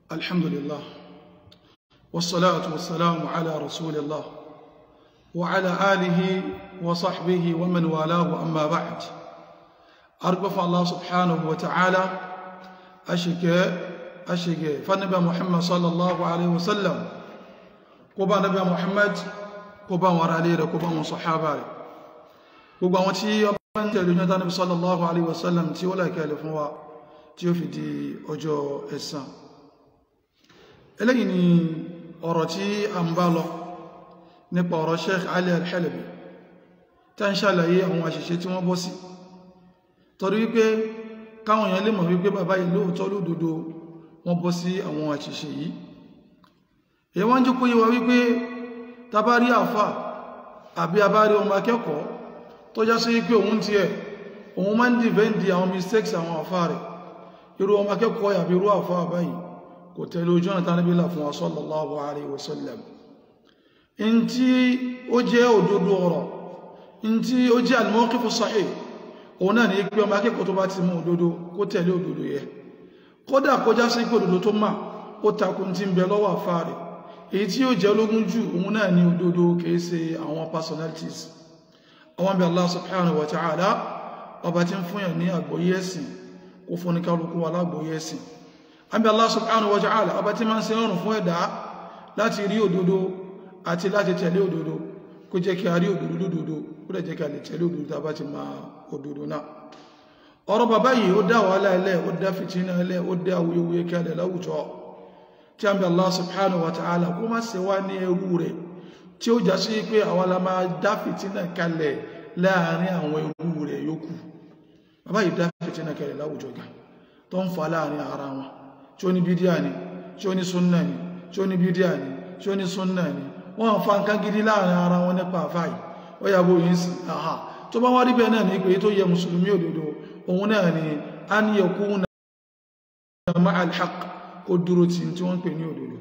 الحمد لله والصلاة والسلام على رسول الله وعلى آله وصحبه ومن والاه أما بعد أرقف الله سبحانه وتعالى أشك أشك فنبى محمد صلى الله عليه وسلم قبى نبى محمد قبى ورالي قبى وصحابه gbogbo àwọn tí ọba ń tẹ̀lé ní ọdánàbí sallallahu alaihi wasallam tí ó láìkẹ́lẹ̀ fún wa tí ó fi di ọjọ́ ẹ̀san eléyìí ni ọ̀rọ̀ tí a ń bá lọ nípa ọ̀rọ̀ Sheikh Ali Al-Halabi tá ń ṣàlàyé àwọn àṣìṣe tí wọ́n bọ́ sí torí wípé káwọn èèyàn lè mọ̀ wípé bàbá yìí lóòótọ́ lódodo wọ́n bọ́ sí àwọn àṣìṣe yìí èyí wọ́n jẹ́ kó yé wa wípé tabari àfà àbí abárí ọmọ akẹ́kọ̀ọ́ tó já sí pé òun ti ẹ̀ òun máa ń dìvẹ́ndì àwọn mistakes àwọn àfá rẹ̀ irú ọmọ akẹ́kọ̀ọ́ yàbí irú àfá báyìí kò tẹ̀lé ojú ọ̀nà tánàbílà fún wa sallallahu alaihi wasallam in tí ó jẹ́ òdodo ọ̀rọ̀ in tí ó jẹ́ al-mawqifu sahih òun náà ní pé ọmọ akẹ́kọ̀ọ́ tó bá ti mú òdodo kó tẹ̀lé òdodo yẹ kódà kó já sí pé òdodo tó mà ó takun tí ń bẹ lọ́wọ́ àfá rẹ̀ èyí tí ó jẹ́ ológun jù òun náà ní òdodo kìí ṣe àwọn personalities àwọn bí Allah subhanahu wa ta'ala ọba tí ń fún yà ní àgbóyé ẹ̀sìn kó fún ní kálukú alágbóyé ẹ̀sìn àbí Allah subhanahu wa ta'ala ọba tí ma ń ṣe rọrùn fún ẹ̀dá láti rí òdodo àti láti tẹ̀lé òdodo kó jẹ́ kí a rí òdodo lódodo kó dẹ̀ jẹ́ kí a lè tẹ̀lé òdodo tá bá ti ma òdodo náà ọ̀rọ̀ bàbá yìí ó dá wàhálà ilẹ̀ ó dá fìtínà ilẹ̀ ó dá awuyewuye kalẹ̀ láwùjọ tí a ń bí Allah subhanahu wa ta'ala kó má ṣe wá ní ẹrú rẹ̀ tí ó já sí pé àwọn la máa dá fìtínà kalẹ̀ láàrin àwọn ẹrú rẹ̀ yókù bàbá yìí dá fìtínà kalẹ̀ láwùjọ ga tó ń fa láàrin ara wọn tí ó ní bídíà ni tí ó ní súnnà ni tí ó ní bídíà ni tí ó ní súnnà ni wọ́n fa nǹkan gidi láàrin ara wọn nípa àfáì ó yàgbó yìí sí àhà tó bá wá rí bẹ́ẹ̀ náà ní pé tó yẹ mùsùlùmí òdodo òun náà ni a ní ẹkú na ma'al haqq kó dúró tí tí wọ́n pè ní òdodo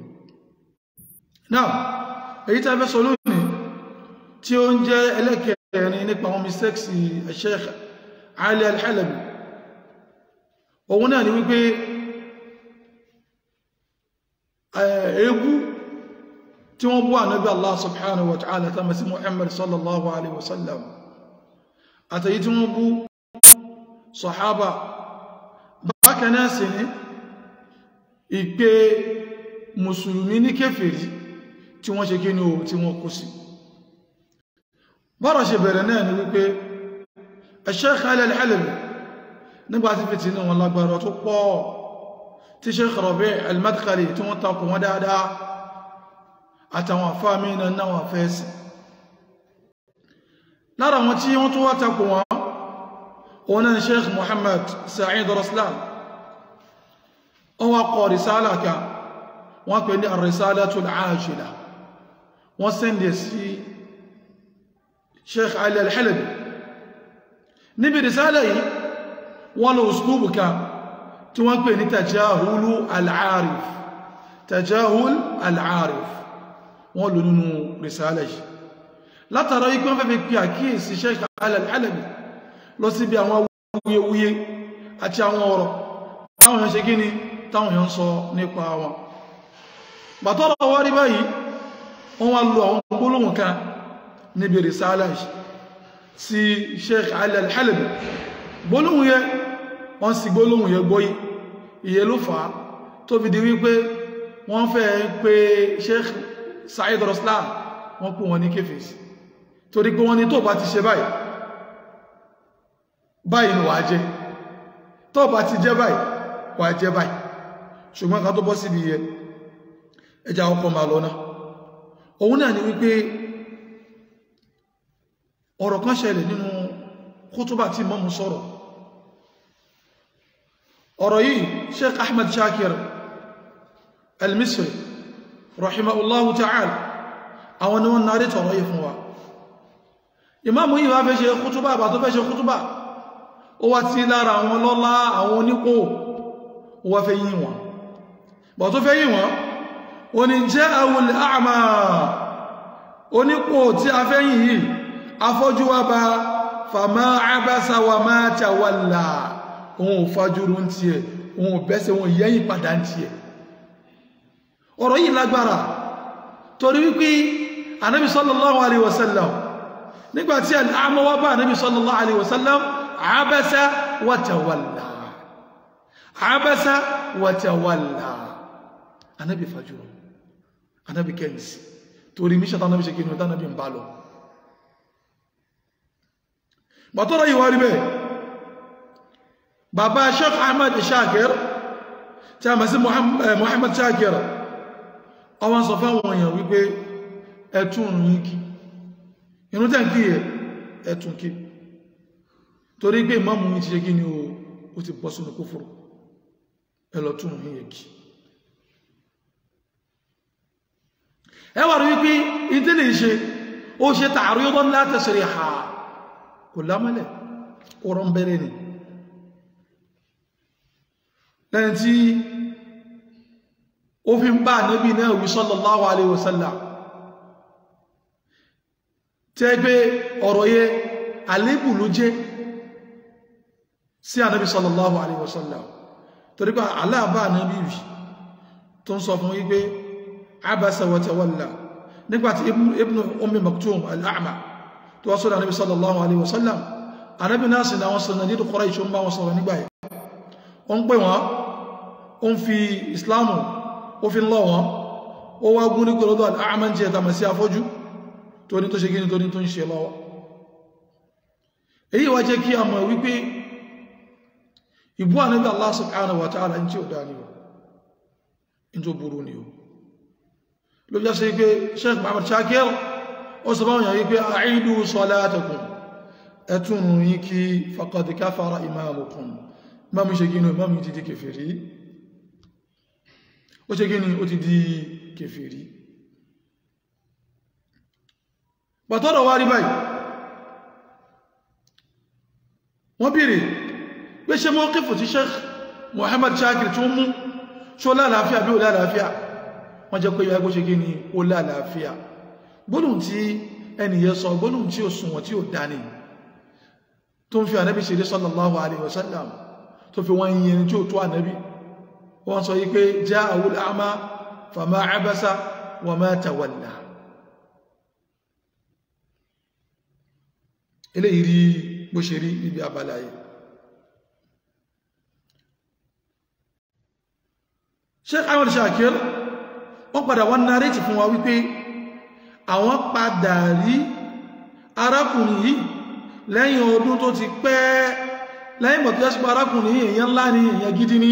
náà èyí tàbí sọ lónìí tí ó ń jẹ́ ẹlẹ́kẹ̀ẹ́rin nípa àwọn mistakes Sheikh Ali Al-Halabi òun náà ni wípé ẹgbú tí wọ́n bú ànábí Allah subhanahu wa ta'ala ta masu Muhammad sallallahu alaihi wasallam àtàyí tí wọ́n bú sahaba bákanáà sí ní ìpé mùsùlùmí ní kéfèrí tí wọ́n ṣe kí ní o tí wọ́n kú sí bọ́rọ̀ ṣe bẹ̀rẹ̀ náà ni wípé Sheikh Ali Al-Halabi nígbàtí fìtí ní wọn lágbára tó pọ̀ tí Sheikh Rabi' Al-Madkhali tí wọ́n takò wọ́n dáadáa àtàwọn àfáàmì náà náà fẹ́ẹ̀sì lára wọn tí wọ́n tó wá takò wọn wọn náà Sheikh Muhammad Sa'id Raslan wọ́n wá kọ risala kan wọ́n pè ní ar-risalatul ajila wọ́n sẹ́ndẹ̀ sí sheikh ali al-halabi níbi risala yìí wọ́n lọ uslubu kan tí wọ́n pè ní tajahulu al-arif tajahul al-arif wọ́n lò nínú risala yìí látara ikú wọ́n fẹ́ fi pí àkíyèsí sheikh ali al-halabi lọ sí bí àwọn wuyewuye àti àwọn ọ̀rọ̀ táwọn yẹn ṣe gíní táwọn yẹn sọ nípa wọn bàtọ́rọ̀ wá rí báyìí wọ́n wá lò àwọn gbólóhùn kan níbi risala sí sheikh Ali Al-Halabi gbólóhùn yẹ wọ́n sì gbólóhùn yẹ gbóyí iye ló fà á tó fi di wípé wọ́n fẹ́ pé sheikh Sa'id Raslan wọ́n kú wọn ní kéfèsì torí pé wọ́n ní tó bá ti ṣe báyìí báyìí ni wàá jẹ́ tó bá ti jẹ́ báyìí wàá jẹ́ báyìí ṣùgbọ́n ká tó bọ́ síbi yẹ ẹjá ọkọ̀ máa lọ́nà òun náà ni wípé ọ̀rọ̀ kan ṣẹlẹ̀ nínú kútúbà tí mọ́mù sọ̀rọ̀ ọ̀rọ̀ yìí Sheikh Ahmad Shakir al-Misri rahimahullahu ta'ala àwọn ni wọ́n náà rí tọ̀rọ̀ yìí fún wa ìmáàmù yìí wá fẹ́ ṣe kútúbà bá tó fẹ́ ṣe kútúbà ó wá tí lára àwọn lọ́lá àwọn onípò ó wá fẹ́ yìn wọn bọ̀ tó fẹ́ yìn wọn oní jẹ́ àwọn àmà onípò tí a fẹ́ yìn yìí afọ́jú wá bá fàmá àbáṣà wà máa tàwàlà ohun òfajúrú ń tiẹ̀ ohun òbẹ́sẹ̀ ohun ìyẹ́yìn padà ń tiẹ̀ ọ̀rọ̀ yìí lágbára torí wípé anábi sallallahu alaihi wasallam nígbàtí al'amọ́ wá bá anábi sallallahu alaihi wasallam abasa wa tawalla abasa wa tawalla anábi fajúrò anábi kẹ́yìnsì torí míṣẹ́ tánàbí ṣe kínú tánàbí ń bá lọ bàtọ́rọ̀ yìí wá rí bẹ́ẹ̀ bàbá Sheikh Ahmad Shakir tí a mọ̀ sí Muhammad Shakir ọwọ́n sọ fáwọn èèyàn wípé ẹtún òrùn yìí kí inú tẹ́ ń kí ẹ ẹtún kí torí pé ìmáàmù yìí ti ṣe kí ni ó ti bọ́ sínú kúfùrù ẹlọ́tún òrùn yìí kí ẹwà rí wípé ìdílé ṣe ó ṣe tààrí ọdún látẹ̀sẹ̀rẹ̀ ha kò lámọ́lẹ̀ ọ̀rọ̀ ń bẹ̀rẹ̀ ni lẹ́yìn tí ó fi ń bá Ànábì náà wí sallallahu alaihi wasallam tẹ́ pé ọ̀rọ̀ yẹ àlébù ló jẹ́ sí Ànábì sallallahu alaihi wasallam torí pé aláàbá Ànábì rí tó ń sọ fún wípé abasa wa tawalla nígbàtí ibn ummi maktum al'a'ma tó wá sọ́dọ̀ Ànábì sallallahu alaihi wasallam Ànábì náà sì náà wọ́n sọ nàdídù Quraysh ń bá wọn sọ̀rọ̀ nígbà yìí ó ń pè wọ́n ó ń fi islamu ó fi lọ wọn ó wá gún ní kòròdó al'a'ma jẹ́ tàmà sí afọ́jú tó ní tó ṣe gíní tó ní tó ń ṣe lọ́wọ́ èyí wá jẹ́ kí a mọ̀ wípé ìbú Ànábì Allah subhanahu wa ta'ala ń tí ó dá ní o in tó burú ni o ló jẹ́ sí pé Sheikh Muhammad Shakir ó sọ báwọn yàrí pé a'idu salatakum ẹtùn yí kí faqad kafara imamukum imamu ṣe gínú imamu ti di kèfèrí ó ṣe gínú ó ti di kèfèrí pàtọ́rọ̀ wá rí báyìí wọ́n bèèrè pé ṣe mọ́ kífò tí Sheikh Muhammad Shakir tó mú ṣó lálàáfíà bí ó lálàáfíà wọ́n jẹ́ pé yọ ẹgbó ṣe kí ni ó lálàáfíà gbónùn tí ẹniyẹ sọ gbónùn tí ó sùnwọ̀n tí ó dání tó ń fi ànábì ṣe sallallahu alaihi wasallam tó fi wọ́n yìí tí ó tó ànábì wọ́n sọ yí pé ja'ahu al-a'ma fama abasa wa ma tawalla eléyìí rí bó ṣe rí níbi abala yìí Sheikh Ahmad Shakir wọ́n padà wọ́n nárétì fún wa wípé àwọn padà rí arákùnrin yìí lẹ́yìn ọdún tó ti pẹ́ lẹ́yìn bọ̀ tó yẹ́ sí pé arákùnrin yìí èyàn ńlá ní èyàn gidi ní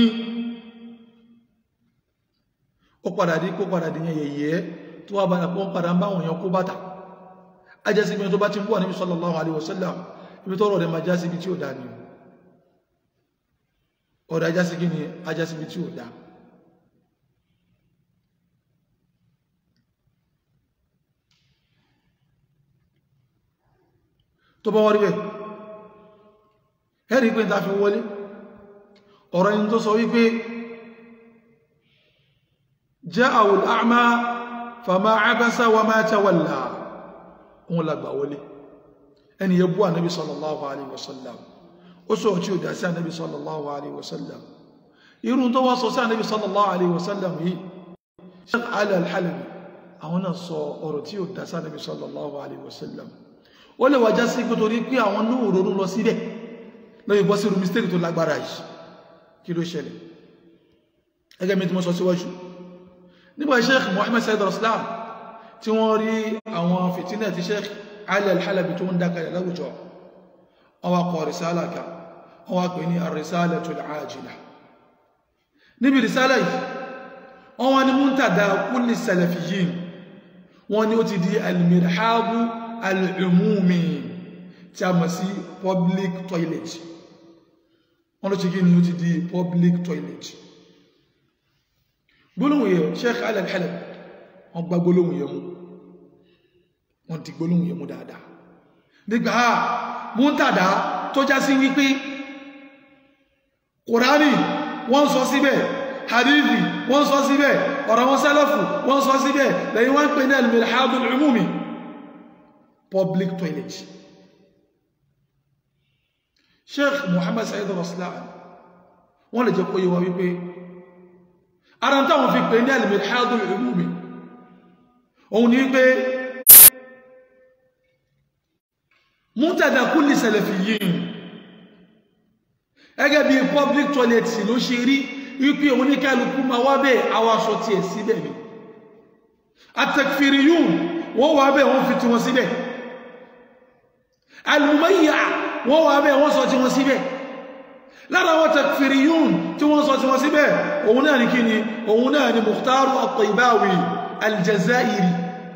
ó padà dí kó padà dí yẹ̀yẹ̀ tó wà bàdà pọ́n padà ń bá wọn yàn kó bátà ajẹ́sí ibi tó bá ti ń bọ̀ níbi sallallahu alaihi wasallam ibi tó rọ̀ rẹ̀ máa jásí ibi tí ó dá ní ọ̀rọ̀ ajásí kí ni ajásí ibi tí ó dá tó bá wọ́n rí bẹ̀ ẹ̀rí pé ta fi wọlé ọ̀rọ̀ yìí tó sọ wípé ja'ahu al-a'ma fama abasa wa ma tawalla òun lágbà wọlé ẹni yẹ bú ànábì sallallahu alaihi wasallam ó sọ tí ó dá sí ànábì sallallahu alaihi wasallam irun tó wá sọ sí ànábì sallallahu alaihi wasallam yìí Sheikh Ali al-Halabi àwọn náà sọ ọ̀rọ̀ tí ó dá sí ànábì sallallahu alaihi wasallam ó lè wàjá sí kó torí pé àwọn náà ronú lọ síbẹ̀ lọ́yìn bọ́ sí irú mistake tó lágbára yìí kí ló ṣẹlẹ̀ ẹgẹ́ mi tí mo sọ síwájú nígbà Sheikh Muhammad Said Raslan tí wọ́n rí àwọn fìtínà tí Sheikh Ali al-Halabi tó ń dákalẹ̀ láwùjọ ọwọ́ kọ risala ka ọwọ́ pè ní ar-risalatul ajila níbi risala yìí wọ́n ni muntada kulli salafiyyin wọ́n ni ó ti di al-mirhabu al-umumi tí a mọ̀ sí public toilet wọ́n ló ti kí ni ó ti di public toilet gbólóhùn yẹ Sheikh Ali al-Halabi wọ́n gba gbólóhùn yẹ mú wọ́n ti gbólóhùn yẹ mú dáadáa nígbà múntàdá tó já sí wípé kùránì wọ́n sọ síbẹ̀ hadithi wọ́n sọ síbẹ̀ ọ̀rọ̀ wọn sálàfù wọ́n sọ síbẹ̀ lẹ́yìn wọ́n pè ní al-mirhabul umumi public toilet sheikh muhammad sa'id raslan wọ́n lè jẹ́ kó yíwa wípé ara táwọn fi pè ní al-mirhadul umumi òun ni wípé mútàdà kulli salafiyyin ẹgẹ́ bí public toilet ló ṣe rí wípé oníkálukú ma wá bẹ́ẹ̀ àwọn aṣọ tí ẹ̀ síbẹ̀ ni at-takfiriyun wọ́n wá bẹ́ẹ̀ wọ́n fi tí wọ́n síbẹ̀ al-mumayya wọ́n wá bẹ́ẹ̀ wọ́n sọ tí wọ́n síbẹ̀ lára wọn takfiriyun tí wọ́n sọ tí wọ́n síbẹ̀ òun náà ni kí ni òun náà ni mukhtaru at-taybawi al-jazairi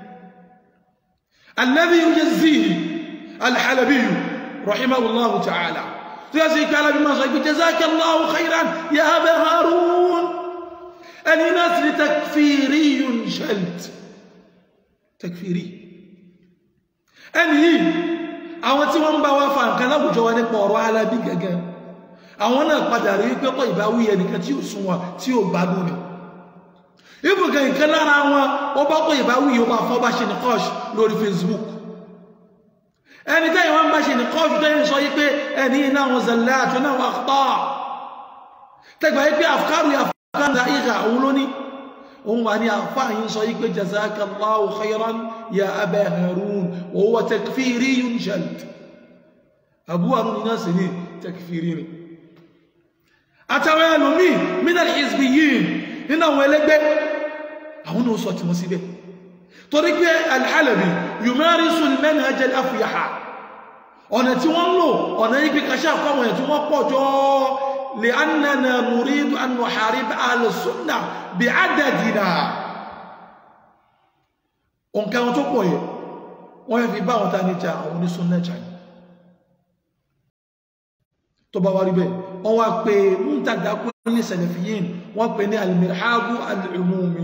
alladhi yujazzihi al-halabi rahimahullahu ta'ala tí ó sì kálá bí máa sọ ìgbé jazakallahu khairan ya Aba Harun ẹni náà sì ni takfiriyun shalt takfiri ẹni yìí àwọn tí wọ́n ń bá wá fa nǹkan láwùjọ wa nípa ọ̀rọ̀ alábí gẹ́gẹ́ àwọn náà padà rí pé pọ̀ ìbáwí ẹnìkan tí ó sún wọn tí ó gbádùn ni ibùgẹ̀ nǹkan lára wọn ó bá pọ̀ ìbáwí yóò máa fọ́ bá ṣe ní kọ́ọ̀ṣ lórí Facebook ẹni tẹ́yìn wọ́n bá ṣe ní kọ́ọ̀ṣù tẹ́yìn sọ yí pé ẹni iná wọn zẹ̀lẹ́ àti náà wà tọ́ tẹ́gbà yí pé àfikárù àfikárù ìhà òun ló ní òun wà ní àfáàyín sọ yí pé jazakallahu khairan ya Aba Harun wa huwa takfiriyun shalt Abu Harun iná sì ní takfiri ni àtàwọn ẹlòmí minal hizbiyyin nínú àwọn ẹlẹ́gbẹ́ àwọn náà sọ tí wọ́n síbẹ̀ torí pé Al-Halabi yumarisu al-manhaj al-afyaha ọ̀nà tí wọ́n lò ọ̀nà yí pé kàṣà fáwọn ẹ̀ tí wọ́n pọ̀ jọ li'annana nuridu an nuharib ahla sunnah bi'adadina òǹkà wọn tó pọ̀ yẹ wọ́n yẹ fi bá wọn tání jà àwọn onísúnnà jà ní tó bá wá rí bẹ́ẹ̀ wọ́n wá pé múntàdá kulli salafiyyin wọ́n pè ní al-mirhadu al-umumi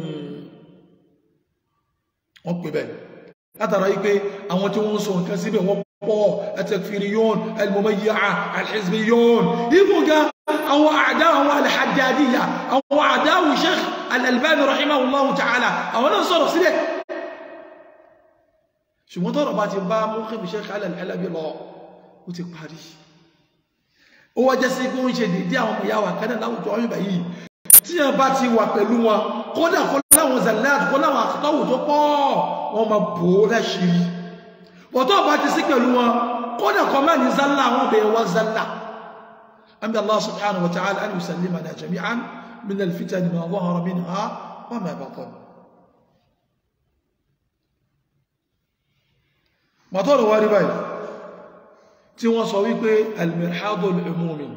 wọ́n pè bẹ́ẹ̀ látara yí pé àwọn tí wọ́n sọ nǹkan síbẹ̀ wọ́n pọ̀ at-takfiriyun al-mumayyi'a al-hizbiyun ibùgá àwọn àdá àwọn al-haddadiyya àwọn àdá àwọn Sheikh al-Albani rahimahullahu ta'ala àwọn náà sọ̀rọ̀ síbẹ̀ ṣùgbọ́n tọ́rọ̀ bá ti bá mú kí Sheikh al-Halabi lọ ó ti parí ó wá jẹ́ sí pé ó ń ṣe dédé àwọn ọmọ ìyá wa kan náà láwùjọ ọyún báyìí tí wọn bá ti wà pẹ̀lú wọn kódà kó láwọn zalat kó láwọn àkọ́tọ̀wò tó pọ̀ wọn máa bò ó láṣìírí bọ̀tọ̀ bá ti sí pẹ̀lú wọn kódà kọ́ máa ní zalla àwọn bẹ̀rẹ̀ wá zalla àmì Allah subhanahu wa ta'ala an yusallimana jami'an min al-fitan ma zahara minha wa ma batan mọ̀tọ́rọ̀ wá rí báyìí tí wọ́n sọ wípé al-mirhadu al-umumi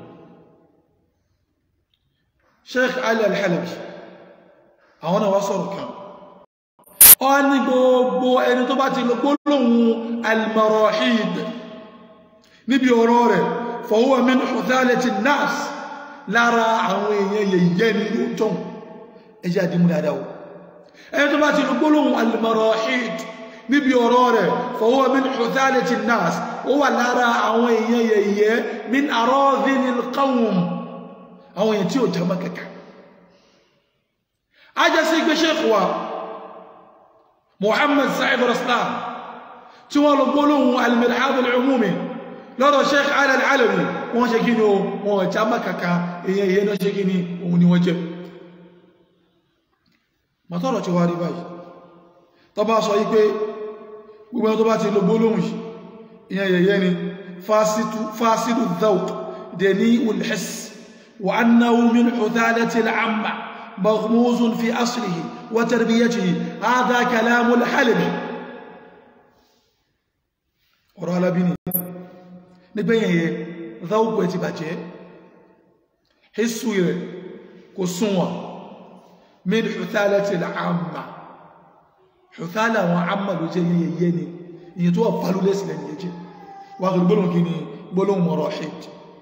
sheikh ali al-halabi àwọn náà wá sọ̀rọ̀ kan ọ ní gbogbo ẹni tó bá ti lọ gbólóhùn al-marahid níbi ọ̀rọ̀ rẹ̀ fa huwa min huthalati an-nas lára àwọn èèyàn yẹ̀yẹ́ ní ló tán ẹjẹ́ àdímú dáadáa ẹni tó bá ti lọ gbólóhùn al-marahid níbi ọ̀rọ̀ rẹ̀ fa huwa min huthalati an-nas ó wà lára àwọn èèyàn yẹ̀yẹ́ min aradhinil qawm àwọn èèyàn tí ó jẹ́ mọ́kẹ̀kẹ́ ajásí gbé sheikh wa Muhammad Sa'id Raslan tí wọ́n lọ gbólóhùn al-mirhad al-umumi lọ́rọ̀ sheikh Ali al-Alawi wọ́n ṣe kí ni o wọ́n jẹ́ mọ́kẹ̀kẹ́ èèyàn èèyàn náà ṣe kí ni òun ni wọ́n jẹ́ mọ́tọ́rọ̀ ti wá rí báyìí tó bá sọ yí pé gbogbo ẹni tó bá ti lọ gbólóhùn yìí ìyẹn yẹ̀yẹ́ ni fásidù dhauk dẹni ulhis wa annahu min hudhalati al'amma maghmuzun fi aslihi wa tarbiyatihi hadha kalamu al-halabi ọ̀rọ̀ alábí ni nígbẹ̀yẹ̀yẹ dhauk ẹ̀ ti bàjẹ́ hissu rẹ̀ kò súnwọ̀n min hudhalati al'amma hudhala wọn amma ló jẹ́ yẹ̀yẹ́ ni ìyẹn tó wà pàlú lẹ́sìlẹ̀ ní ẹjẹ́ wà kìí gbólóhùn kí ni gbólóhùn marahid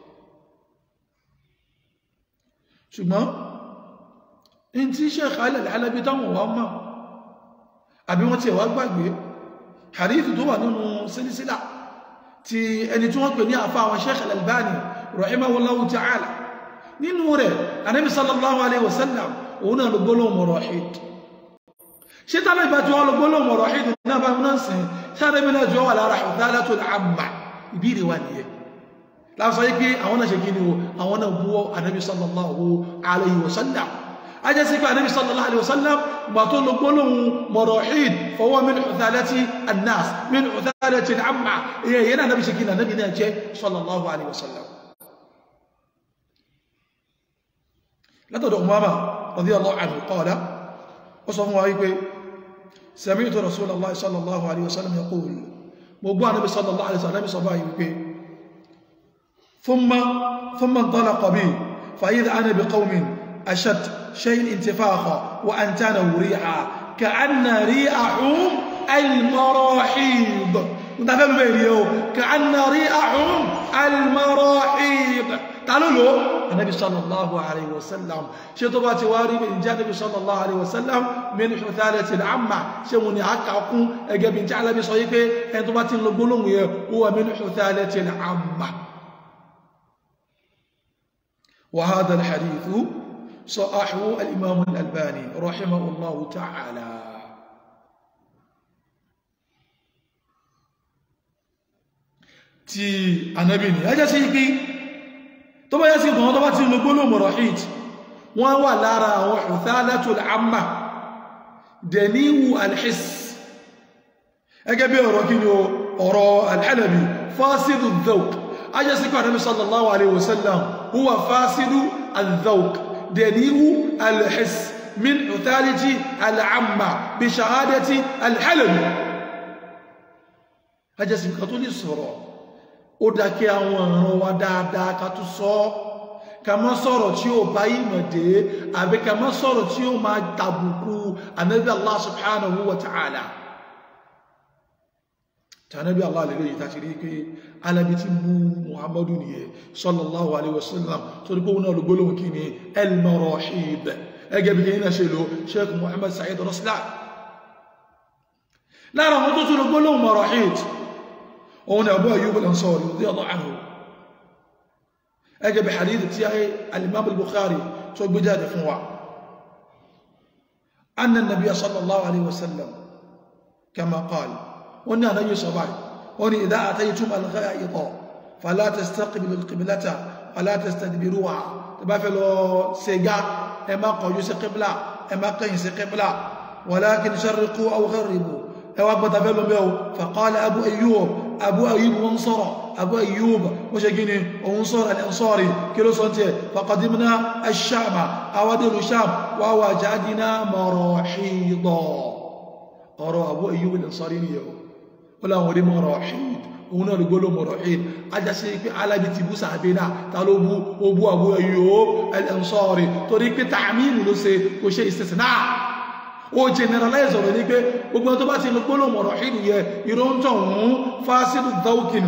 ṣùgbọ́n in tí Sheikh Ali al-Halabi táwọn wà mọ́ àbí wọ́n ti ẹ̀wà gbàgbé hadithu tó wà nínú sílísílà ti ẹni tí wọ́n pè ní àfá àwọn Sheikh al-Albani rahimahullahu ta'ala nínú rẹ̀ Ànábì sallallahu alaihi wasallam òun náà ló gbólóhùn marahid ṣe tánà ìbá tí wọ́n lọ gbólóhùn marahid náà bá múná sí sáré mi náà jọ wà lára hudhalatul amma ìbíire wà nìyẹn láàrín yí pé àwọn náà ṣe kí ni o àwọn náà búwọ́ Ànábì sallallahu alayhi wa sallam ajẹ́ sí pé ànábì sallallahu alaihi wasallam gbà tó lọ gbólóhùn mọ̀rọ̀hìn fọwọ́ min uthalati annas min uthalati al'amma ìyẹn yẹn ànábì ṣe kí ní ànábì náà jẹ́ sallallahu alaihi wasallam látọ̀dọ̀ umama radiyallahu anhu qala ó sọ fún wa wípé sami'tu rasulallahi sallallahu alaihi wasallam yaqul mo gbọ́ ànábì sallallahu alaihi wasallam sọ báyìí wípé thumma thumma intalaqa bi fa idha ana bi qawmin ashad شيء انتفاخا وأنتانه ريحا كأن ريحهم المراحيض متفهم بينيو كأن ريحهم المراحيض قالوا له النبي صلى الله عليه وسلم شطبات واري من جاء النبي صلى الله عليه وسلم من حثالة العمة شموني حكا أقوم أجاب من جعل بصيفه أن تبات لقلون هو من حثالة العمة وهذا الحديث صححه الإمام الألباني رحمه الله تعالى ti ànábì ni ẹjẹ́ sí ipi tó bá yẹ́ sí ìgbọ̀n tó bá ti lọ gbóló mọ̀rọ̀hìt wọ́n wà lára àwọn uthalatul amma dẹ̀níwù alhis ẹgẹ́ bí ọ̀rọ̀ kí ni ọ̀rọ̀ alhalabi fásidù dhawq ajẹ́ sí kọ̀ ànábì sallallahu alaihi wasallam huwa fásidù al-dhawq دليل الحس من عثالة العامة بشهادة الحلم ajẹ́sìn kan tó lè sọ̀rọ̀ ó dákẹ́ àwọn ọ̀ràn wa dáadáa ká tó sọ ká má sọ̀rọ̀ tí ó bá ìmọ̀ dé àbí ká má sọ̀rọ̀ tí ó máa tàbùkù ànábì Allah subhanahu wa ta'ala tànábì Allah lè lóyìn tàti rí pé alábi tí mú muhammadu nìyẹ sallallahu alaihi wasallam tó rí pé wọn náà ló gbólóhùn kí ni el-marahib ẹgẹ́ bí kí ní ṣe lò sheikh muhammad sa'id raslan lára wọn tó tún ló gbólóhùn marahib òun ni abu ayyub al-ansari radiyallahu anhu ẹgẹ́ bí hadith tí a al-imam al-bukhari tó gbé jáde fún wa anna nabiya sallallahu alaihi wasallam kama qala wọ́n ní àdáyé sọ báyìí wọ́n ní idha ataytum al-gha'ita fala tastaqbilu al-qiblata wala tastadbiruha tó bá fẹ́ lọ ṣẹ́gá ẹ má kọjú sí qibla ẹ má kẹyìn sí qibla walakin sharriqu aw gharribu ẹ wá gbọ́ta fẹ́ lọ mẹ́ o faqala abu ayyub abu ayyub wọ́n sọ̀rọ̀ abu ayyub wọ́n ṣe gini òun sọ̀rọ̀ al-ansari kí ló sọ́n tẹ́ faqadimna ash-shama awadiru sham wa wajadna marahida ọ̀rọ̀ abu ayyub al-ansari ni yau wọ́n láwọn orí mọ̀rọ̀ ọ̀hìd òun náà gbóló mọ̀rọ̀ ọ̀hìd ajásí pé alábi ti bú sàbẹ́ náà ta ló bú ó bú Abu Ayyub al-Ansari torí pé tààmìlì ló ṣe kò ṣe istisna ó generalize ọ̀rọ̀ ní pé gbogbo tó bá ti lọ gbóló mọ̀rọ̀ ọ̀hìd yẹ ìrọ́ntọ̀ òun fásidu dawkin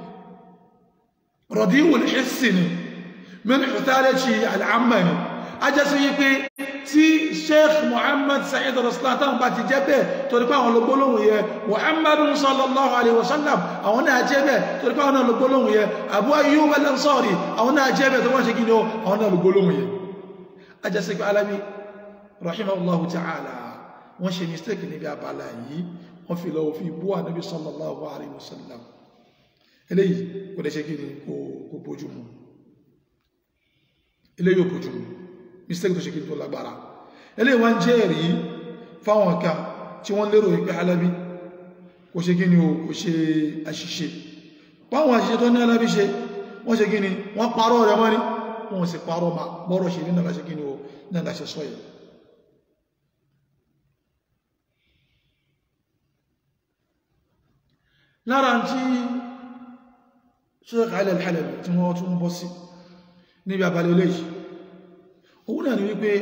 rọ̀díwùl hissin min huthalati al-amma ni ajásí pé tí sheikh muhammad sa'id raslan tán bá ti jẹ́ bẹ́ẹ̀ torí pé àwọn olùgbólóhùn yẹ muhammadun sallallahu alaihi wasallam àwọn náà jẹ́ bẹ́ẹ̀ torí pé àwọn náà olùgbólóhùn yẹ abu ayyub al-ansari àwọn náà jẹ́ bẹ́ẹ̀ tó wọ́n ṣe kí ni ó àwọn náà olùgbólóhùn yẹ ajásí pé alábi rahimahullahu ta'ala wọ́n ṣe mistake níbi abala yìí wọ́n fi lọ fi bú ànábi sallallahu alaihi wasallam eléyìí kò lè ṣe kí ni kò bójú mu eléyìí ò bójú mu mistake tó ṣe kí tó lágbára ilé wọ́n jẹ́ ẹ̀rí fáwọn kan tí wọ́n lérò ìpé alábí kò ṣe kí ni o kò ṣe àṣìṣe páwọn àṣìṣe tó ní alábí ṣe wọ́n ṣe kí ni wọ́n parọ́ rẹ̀ mọ́ ní wọ́n sì parọ́ ma bọ́rọ̀ ṣe ní nàlá ṣe kí ni o nàlá ṣe sọ́yẹ̀ lára tí Sheikh Ali al-Halabi tí wọ́n tún bọ́ sí níbi abalẹ̀ eléyìí òun náà ni wípé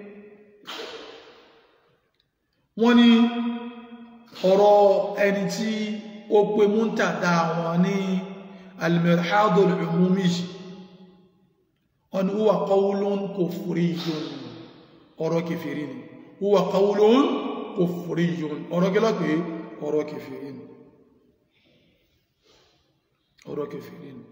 wọ́n ní ọ̀rọ̀ ẹni tí ó pé múntàdá wọn ní al-mirhadul umumi wọn ni huwa qawlun kufriyyun ọ̀rọ̀ kèfèrí ni huwa qawlun kufriyyun ọ̀rọ̀ gẹ́lọ́pẹ́ ọ̀rọ̀ kèfèrí ni ọ̀rọ̀ kèfèrí ni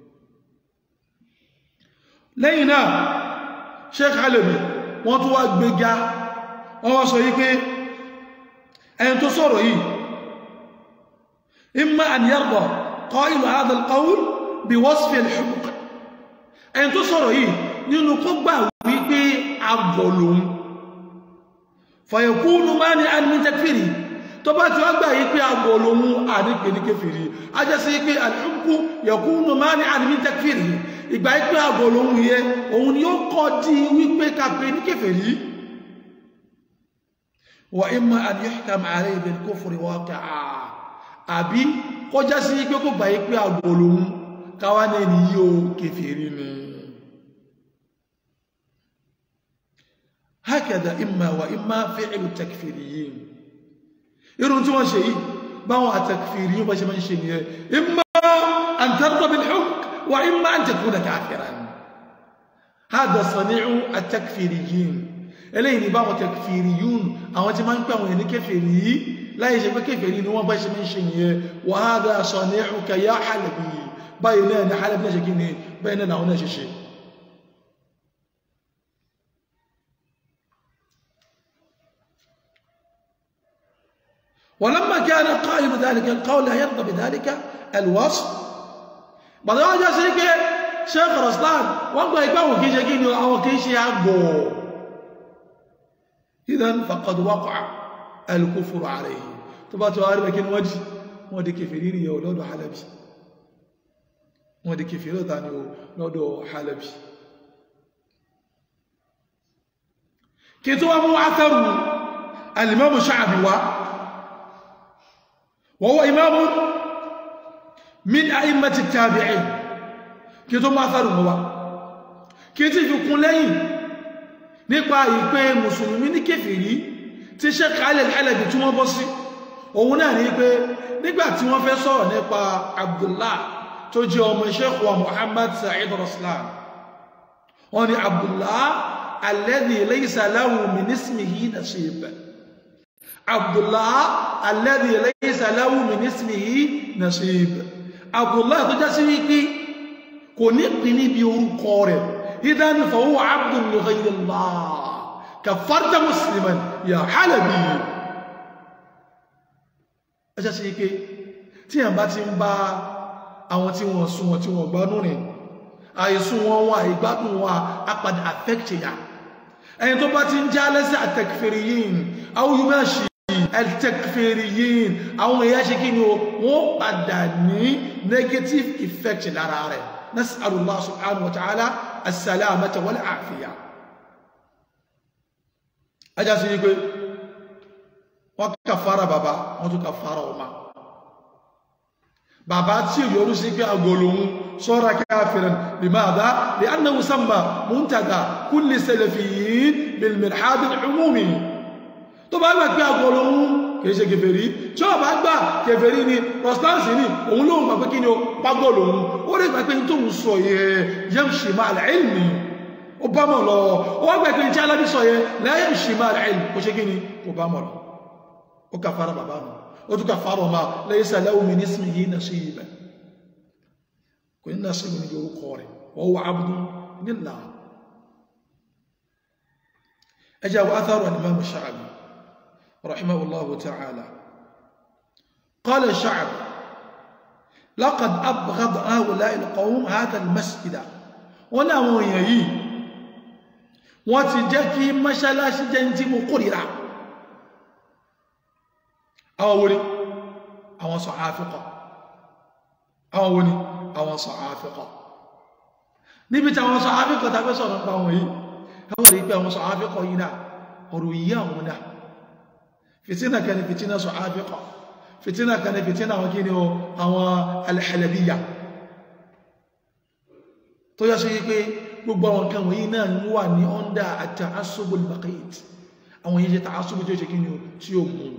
lẹ́yìn náà sheikh alabi wọ́n tó wá gbégá wọ́n wá sọ yí pé ẹni tó sọ̀rọ̀ yìí imma an yarda qailu hadha al-qawl bí wasfi al-huquq ẹni tó sọ̀rọ̀ yìí nínú kó gbà wípé agọ̀ lòun fàyẹ̀kúnù máa ní àmì takfiri tó bá ti wá gbà yí pé àgbò lòun àdípè ní kéfìrí a jẹ́ sí pé àdínkù yẹ̀kúnù máa ní àmì takfiri ìgbà yí pé àgbò lòun yẹ òun ni ó kọ́ di wípé kàpé ní kéfìrí wà ìmọ̀ àdíyàkà màárẹ̀ ìbẹ̀ kófìrí wọ́kà àbí kọjá sí pé kó gbà yí pé àgbò lòun káwá ní ẹni yíò kéfìrí ni هكذا إما وإما فعل التكفيريين irun tí wọ́n ṣe yìí báwọn àtàkfìrí yíò bá ṣe máa ń ṣe nìyẹn imma an tarda bil hukm wa imma an takuna kafiran hada sani'u at-takfiriyyin eléyìí ni báwọn takfiriyun àwọn tí máa ń pè àwọn ẹni kèfèrí yìí láyé ṣe pé kèfèrí ni wọ́n bá ṣe máa ń ṣe nìyẹn wa hada sani'uka ya Halabi báyìí náà ni Halabi náà ṣe kí ni báyìí náà làwọn náà ṣe ṣe ولما كان قائم ذلك القول لا يرضى بذلك الوصف بعد ما جاء شيخ شيخ رسلان وقال يبقى كي شيء او كي شيء ابو اذا فقد وقع الكفر عليه تبقى تعرف لكن وجه ودي كفرين يا اولاد حلبي ودي كفرين ثاني اولاد حلبي كتب ابو عثر الامام الشعبي وهو إمام من أئمة التابعين kí tó máa fẹ́rù mọ́ wá kí tí fi kún lẹ́yìn nípa ìpé mùsùlùmí ní kèfèrí tí Sheikh Ali Al-Halabi tí wọ́n bọ́ sí òun náà ní pé nígbà tí wọ́n fẹ́ sọ̀rọ̀ nípa Abdullah tó jẹ́ ọmọ Sheikh wa Muhammad Sa'id Raslan wọ́n ní Abdullah alladhi laysa lahu min ismihi nasib Abdullah alladhi laysa lahu min ismihi nasib Abdullah tó jásí wípé kò ní pín níbi orúkọ rẹ̀ idan fa huwa abdun li ghayri Allah kafarta musliman ya Halabi ẹ jásí wípé tí ẹ̀ bá ti ń bá àwọn tí wọ́n sún wọn tí wọ́n gbánú rìn àìsùn wọn wọn àìgbádùn wọn apadà affect ya ẹni tó bá ti ń já lẹ́sẹ̀ at-takfiriyin àwọn yóò máa ṣe al-takfiriyin àwọn èèyàn ṣe kí ni o wọ́n padà ní negative effect lára rẹ̀ nas'alullah subhanahu wa ta'ala as-salamata wal afiya ajá sí wípé wọ́n kàfàrà bàbá wọ́n tún kàfàrà ọmọ bàbá tí yọrù sí pé agolóhun sọ́ra káfìrin limadha li'annahu samma muntada kulli salafiyyin bil mirhad al-umumi tó bá gbà pé agolóhun kìí ṣe kèfèrí tí ó bá gbà kèfèrí ni rọ̀stánsì ní òun lóhun gbà pé kí ni ó pàgọ́lóhun ó rí gbà pé tó ń sọ yẹ yamshi ma'al ilmi ó bá mọ̀ lọ ó wá gbà pé tí alábí sọ yẹ la yamshi ma'al ilmi ó ṣe kí ni kò bá mọ̀ lọ ó kà fara bàbá nù ó tún kà fara ọmọ laysa lahu min ismihi nasib kò ní nasib ní orúkọ rẹ̀ wa huwa abdun lillah ẹjá wa atharu al-imam Sha'bi رحمه الله تعالى قال الشعب لقد أبغض هؤلاء القوم هذا المسجد ولا ويهي wọ́n ti jẹ́ kí mọ́ṣálásí jẹ́ tí mo kórìíra àwọn wo ni àwọn sọ̀háfíkọ̀ àwọn wo ni àwọn sọ̀háfíkọ̀ níbi tí àwọn sọ̀háfíkọ̀ tàbí sọ̀rọ̀ nípa wọn yìí àwọn rí pé àwọn sọ̀háfíkọ̀ yìí náà ọ̀rọ̀ yìí àwọn náà fitina kan ni fitina sọ̀háfíkọ̀ fitina kan ni fitina àwọn kí ni o àwọn alhalabiya tó yá sí pé gbogbo àwọn kan wọ̀nyí náà ń wà ní ọ́ndà at-ta'assub al-baqit àwọn yìí jẹ́ ta'assub tí ó ṣe kí ni o tí ó mú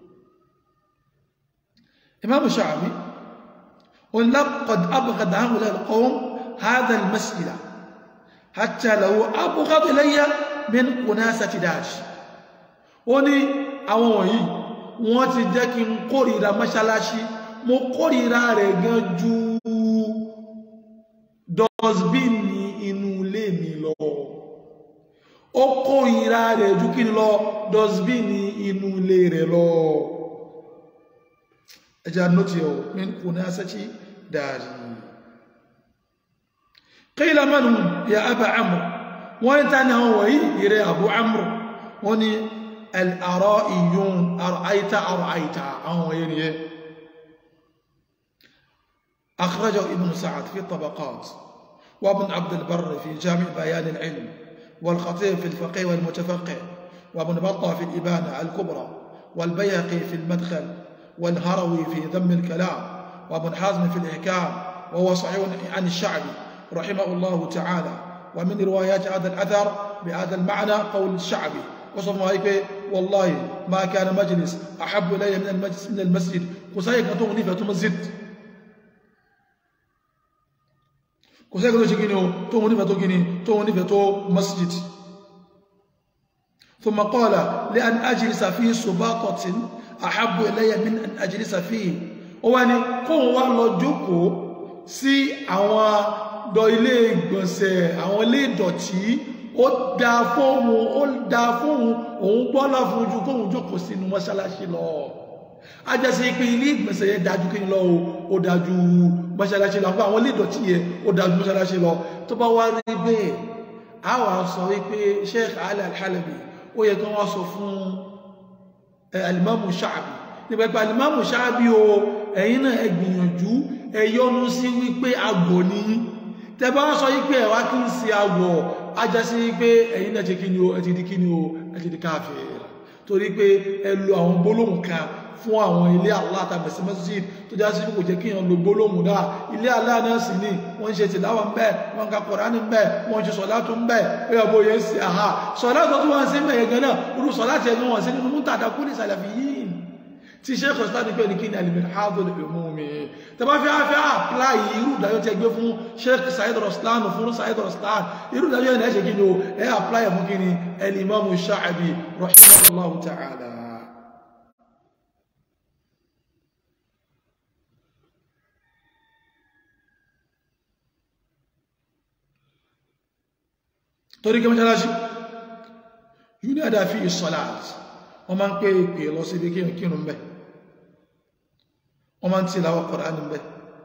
imam Sha'bi on laqad abghad ha'ula al-qawm hadha al-mas'ila hatta law abghad ilayya min qunasati dash ó ní àwọn wọ̀nyí wọ́n ti jẹ́ kí n kórìíra mọ́ṣáláṣí mo kórìíra rẹ̀ gan ju dọ́sbíìnì inú ilé mi lọ ó kórìíra rẹ̀ ju kí n lọ dọ́sbíìnì inú ilé rẹ̀ lọ ẹjá nótì ọ̀ min kunasati dari qila man ya aba amr wọ́n ta ni àwọn wọ̀nyí ìrẹ́ abu amr wọ́n ni al-ara'iyun ara'aita ara'aita àwọn èyí ni أخرجه ابن سعد في الطبقات وابن عبد البر في جامع بيان العلم والخطيب في الفقه والمتفقه وابن بطة في الإبانة الكبرى والبيهقي في المدخل والهروي في ذم الكلام وابن حازم في الإحكام وهو صحيح عن الشعبي رحمه الله تعالى ومن روايات هذا الأثر بهذا المعنى قول الشعبي وصف هيك والله ما كان مجلس أحب إلي من المجلس من المسجد وسيك تغني فتمزد kò sẹ́gbẹ́ tó ṣe gíní o tó wọn nífẹ̀ẹ́ tó gíní tó wọn nífẹ̀ẹ́ tó masjid ثم قال لأن أجلس في سباطة أحب إلي من أن أجلس فيه ó wá ní kóhun wá lọ jókòó sí àwọn dọ ilé ìgbọ̀nsẹ̀ àwọn ilé ìdọ̀tí ó dá fóhun ó dá fóhun òun gbọ́lá fún ojú kóhun jókòó sínú mọ́ṣáláṣí lọ ajásí pé ilé ìgbọ̀nsẹ̀ yẹn dájú kí ni lọ ó dájú mọ́ṣáláṣí lọ àwọn ilé ìdọ̀tí yẹn ó dájú mọ́ṣáláṣí lọ tó bá wá rí bẹ́ẹ̀ a wà sọ wípé Sheikh Ali Al-Halabi ó yẹ kí wọ́n sọ fún alimamu Sha'bi nípa pé alimamu Sha'bi o ẹ̀yin náà ẹ gbìyànjú ẹ yọnu sí wípé àgbò ní tẹ bá sọ wípé ẹ wá kí n sí àgbò ajásí wípé ẹ̀yin náà ti kí ni o ẹ ti di kí ni o ẹ ti di káàfẹ́ torí pé ẹ lo àwọn gbólóhùn kan fún àwọn ilé Allah tàbí sí masjid tó já sí kò jẹ́ kí èèyàn lo gbólóhùn náà ilé Allah náà sì ní wọ́n ń ṣe tìláwà ń bẹ́ wọ́n ń ka Kùránì ń bẹ́ wọ́n ń ṣe sọ̀lá tó ń bẹ́ pé ọbọ̀ yẹn sí àhá sọ̀lá tó tún wọ́n sí mẹ́yẹ gan náà irú sọ̀lá tí ẹgbẹ́ wọn sí nínú mú tàdá kú ní Salafiyyin tí Sheikh Islam ní pé ní kí ni al-Minhajul Umumi tẹ bá fi afẹ́ apply irú ìdájọ́ tí ẹgbẹ́ fún Sheikh Said Ruslan fún Said Ruslan irú ìdájọ́ yẹn ṣe kí ni o ẹ apply fún kí ni al-Imam Sha'bi rahimahullahu ta'ala torí kí mọ́ṣálásí yúnádà fi ìsọ̀láàt wọ́n máa ń pè ìpè lọ sí ibi kíyàn kírùn bẹ́ wọ́n máa ń tí láwọ́ Kùránì bẹ́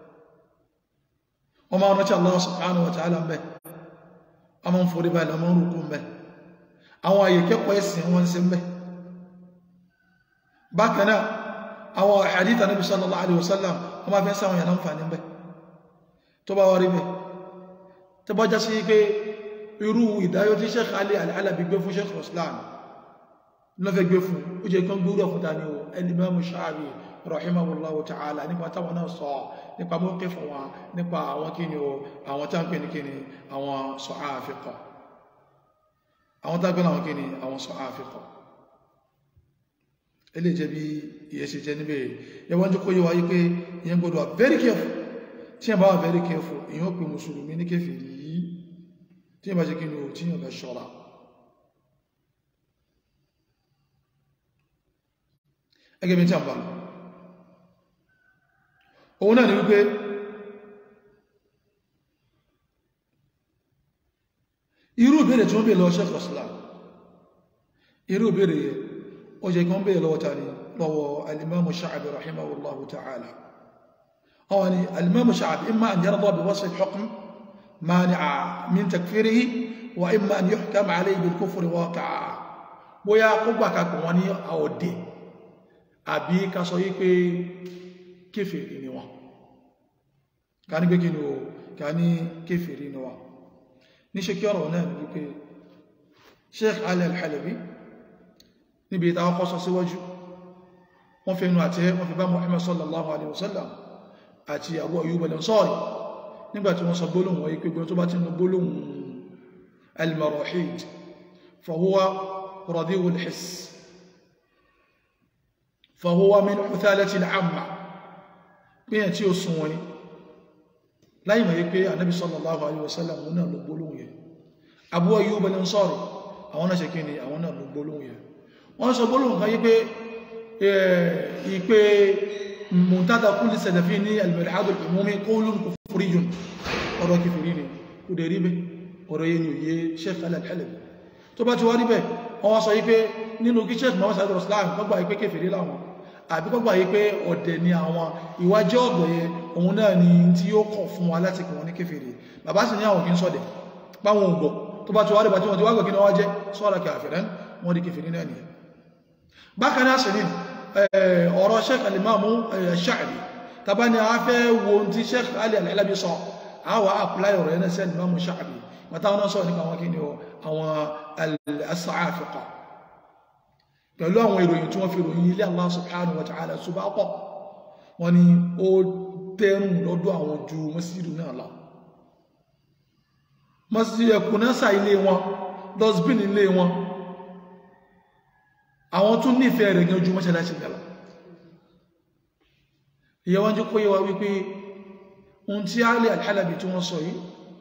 wọ́n máa ń rántí Allah subhanahu wa ta'ala bẹ́ wọ́n máa ń forí balẹ̀ wọ́n rúkú bẹ́ àwọn àyè kẹ́kọ̀ọ́ ẹ̀sìn wọ́n sí bẹ́ bákan náà àwọn hadith Nabi sallallahu alaihi wasallam wọ́n máa fẹ́ sáwọn yàrá ń fà ní bẹ́ tó bá wà rí bẹ́ tó bá já sí pé irú ìdáyọ́ tí Sheikh Ali Al-Halabi gbé fún Sheikh Ruslan lọ́fẹ́ gbé fún ó jẹ́ kan gbúrò fún tani o Al-Imam Sha'bi rahimahullahu ta'ala nípa táwọn náà sọ nípa mọ́kẹ́ fún wa nípa àwọn kíni o àwọn tá ń pè ní kíni àwọn Sa'afiqa àwọn tá ń pè ní àwọn kíni àwọn Sa'afiqa ilé jẹ́ bí iye ṣe jẹ́ níbẹ̀ yẹwọ́n jẹ́ kó yẹ wáyé pé ìyẹn gbọ́dọ̀ very careful tí yẹn bá wà very careful ìyẹn ó pè mùsùlùmí ní kèfèrí yìí tí yẹn bá ṣe kí ni ò tí yẹn bá ṣọ́ra ẹgẹ́ bí tí a ń bá òun náà ni wípé irú ìbéèrè tí wọ́n bèèrè lọ Sheikh Islam irú ìbéèrè yẹ ó jẹ́ kí wọ́n bèèrè lọ́wọ́ tàní lọ́wọ́ al-Imam Sha'bi rahimahullahu ta'ala àwọn ni al-Imam Sha'bi imma an yarda bi wasf al-hukm مانعا من تكفيره وإما أن يحكم عليه بالكفر واقعا bóyá kó gbà kakọ̀ wọn ní àọ̀dẹ̀ àbí ká sọ yí pé kéfèrí ni wọ́n ká ní gbégí ni o ká ní kéfèrí ni wọ́n ní ṣe kí ọ̀rọ̀ náà ní wípé Sheikh Ali Al-Halabi níbi ìta ọkọ̀ sọ síwájú wọ́n fi inú àti wọ́n fi bá Muhammad sallallahu alaihi wasallam àti Abu Ayyub al-Ansari nígbàtí wọ́n sọ gbólóhùn wọ́n yí pé gbọ́n tó bá ti ń gbólóhùn al-marahid fahuwa radiu al-hiss fahuwa min uthalati al-amma pínyàn tí ó sún wọ́n láyé mọ̀ yí pé anábi sallallahu alaihi wasallam wọn náà ló gbólóhùn yẹ Abu Ayyub al-Ansari àwọn náà ṣe kí ni àwọn náà ló gbólóhùn yẹ wọ́n sọ gbólóhùn kan yí pé ìpé muntada kulli salafi ní al-mirhad al-umumi qawlun kufriyun ọ̀rọ̀ kìfìrí ni kò dẹ̀ rí bẹ́ ọ̀rọ̀ yẹn yóò yé Sheikh Al-Halabi tó bá ti wá rí bẹ́ wọ́n sọ yí pé nínú kí Sheikh Muhammad Said Ruslan kọgbà yí pé kèfèrí láwọn àbí kọgbà yí pé ọ̀dẹ̀ ni àwọn ìwájẹ́ ọ̀dọ̀ yẹn òun náà ni tí ó kọ̀ fún wa láti kọ̀ wọn ní kèfèrí bàbá sì ní àwọn kì í sọ̀dẹ̀ páwọn ògbọ̀ tó bá ti wá rí bá tí wọ́n ti wá gbọ̀ kí ni wọ́n jẹ́ sọ́ra kàfìrán wọ́n di kèfèrí náà nìyẹn bákan náà sì ni ọ̀rọ̀ sheikh alimamu Sha'bi tàbá ni a fẹ́ wo ohun tí sheikh Ali al-Halabi sọ àwọn apply ọ̀rọ̀ ẹ̀nà sẹ́ni imamu Sha'bi wọ́n táwọn náà sọ nípa àwọn kí ni àwọn as-Sa'afiqa pẹ̀lú àwọn ìròyìn tí wọ́n fi ròyìn ilé Allah subhanahu wa ta'ala ṣùgbọ́n pọ̀ wọ́n ni ó tẹ́rùn lọ́dọ̀ àwọn ju mọ́sídù náà lọ mọ́sídù ẹkùn náà sà ilé wọn dustbin ilé wọn àwọn tún nífẹ̀ẹ́ rẹ̀ gan ju mọ́ṣáláṣí gbà lọ ìyẹ́ wọ́n jí kó yẹ wa wípé ohun tí Ali al-Halabi tí wọ́n sọ yìí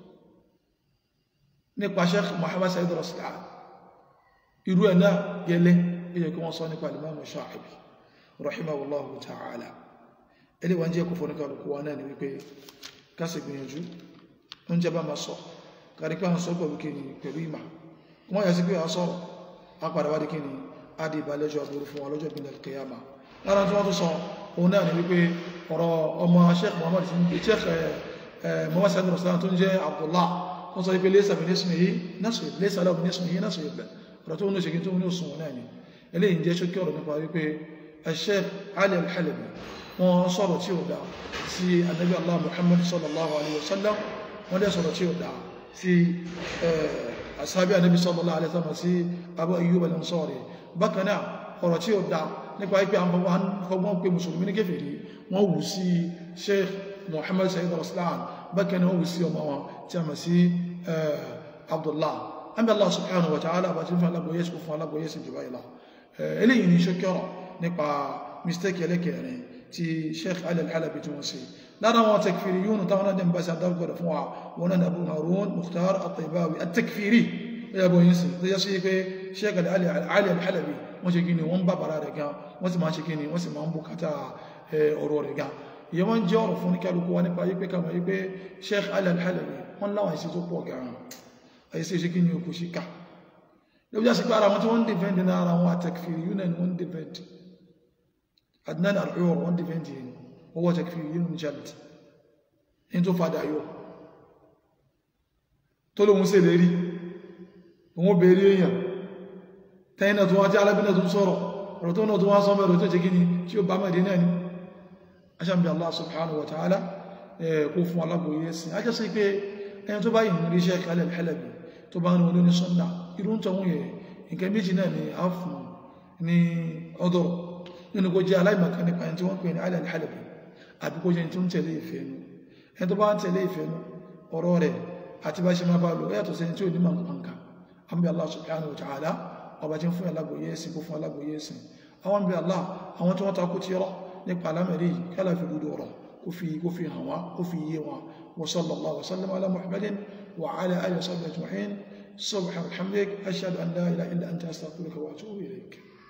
nípa Sheikh Muhammad Said Raslan irú ẹ̀ náà gẹ́lẹ́ ilẹ̀ kí wọ́n sọ nípa Imam Sha'bi rahimahullahu ta'ala ilé wọn jẹ́ kò fọ́ ní kálukú wa náà ni wípé kásì gbìyànjú oúnjẹ bá ma sọ kárí pé a ń sọ pẹ̀lú kíni pẹ̀lú ìmà wọ́n yà sí pé a sọ̀rọ̀ a padà wá di kíni a di ìbálẹ́jọ́ àbúrú fún ọlọ́jọ́ ìbílẹ̀ kẹyàmà lára tí wọ́n tó sọ òun náà ni wípé ọ̀rọ̀ ọmọ Sheikh Muhammad Sheikh Muhammad Said Raslan tó ń jẹ́ Abdullah wọ́n sọ wípé lẹ́sà mi nísùn yìí násù lẹ́sà lọ́wọ́ nísùn yìí násù yìí ọ̀rọ̀ tó ń ṣe kí tó ń sùn náà ni eléyìí jẹ́ ṣókí ọ̀rọ̀ nípa wípé Sheikh Ali al-Halabi wọ́n sọ̀rọ̀ tí ó dá sí Ànábì Allah Muhammad sallallahu alaihi wasallam wọ́n dẹ̀ sọ̀rọ̀ tí ó dá sí asábí Ànábì sallallahu alaihi wasallam sí Abu Ayyub al-Ansari bákan náà ọ̀rọ̀ tí ó dá nípa ipé àwọn fọgbọ́n pé mùsùlùmí ní kèfèrí wọ́n wù sí Sheikh Muhammad Sayyid Raslan bákan náà wọ́n wù sí ọmọ wọn tí a mọ̀ sí Abdullah àmì Allah subhanahu wa ta'ala bá ti fún alágbóyé sí fún alágbóyé sí jù báyìí lọ eléyìí ni ṣókẹ́rọ̀ nípa mistake ẹlẹ́kẹ̀ẹ́rin ti sheikh ali al-halabi tí wọ́n ṣe lára wọn takfiri yóò táwọn náà dẹ̀mbá sí àdáwọ̀gbọ̀dọ̀ fún wa wọn náà abu harun mukhtar at-taybawi at-takfiri ya bọ̀ yín sí tó yẹ sí pé sheikh ali al-halabi wọ́n ṣe gini wọ́n bá bàrá rẹ̀ gan wọ́n sì máa ṣe gini wọ́n sì máa ń bùkátà ọ̀rọ̀ rẹ̀ gan ìyẹn wọ́n jẹ́ ọ̀rọ̀ fún kálukú wa nípa yípe kama yípe sheikh ali al-halabi wọ́n láwọn ìṣe tó pọ̀ gan àìsí ṣe gini okù sí ká lóbi jásí pé ara wọn tí wọ́n ń dìfẹ́ndì náà ara wọn at-takfiri yóò náà ni wọ́n ń dìfẹ́ndì Adnan al-Uyur wọ́n dìfẹ́ndì yìí wọ́n wọ́n takfiri yìí ní jalt ní tó fàdà yóò tó lóhun sí lérí òun bèèrè èèyàn tẹ́yìnà tó wá tí alábìnà tó sọ̀rọ̀ ọ̀rọ̀ tó náà tó wá sọ mẹ́rọ tó jẹ́ gini tí ó bá mẹ́rin náà ni aṣàmì Allah subhanahu wa ta'ala kó fún alágbòye ẹ̀sìn ajá sí pé ẹni tó bá yìí rí Sheikh Ali al-Halabi tó bá ń wọn ní sunna irú tó wọ́n yẹ nǹkan méjì náà ni a fún ní ọdọ̀ nínú kó jẹ́ aláìmọ̀kan nípa ẹni tí wọ́n pè ní Ali al-Halabi àbí kó jẹ́ tí ó ń tẹ̀lé ìfẹ́ nu ẹni tó bá ń tẹ̀lé ìfẹ́ nu ọ̀rọ̀ rẹ̀ àti bá ṣe máa bá lò yàtọ̀ sẹ́ni tí ò ní máa ń pàǹkà àmì Allah subhanahu wa ta'ala ọba tí ń fún alágbòye ẹ̀sìn kó fún alágbòye ẹ̀sìn àwọn bí Allah àwọn tí wọ́n takú ti rọ nípa alámẹ̀rí kálá fi dúdú ọ̀rọ̀ kó fi kó fi hàn wá kó fi yé wọn wa sallallahu wa sallam ala muhammadin wa ala alihi wa sahbihi ajma'in subhanahu wa bihamdik ashhadu an la ilaha illa anta astaghfiruka wa atubu ilayk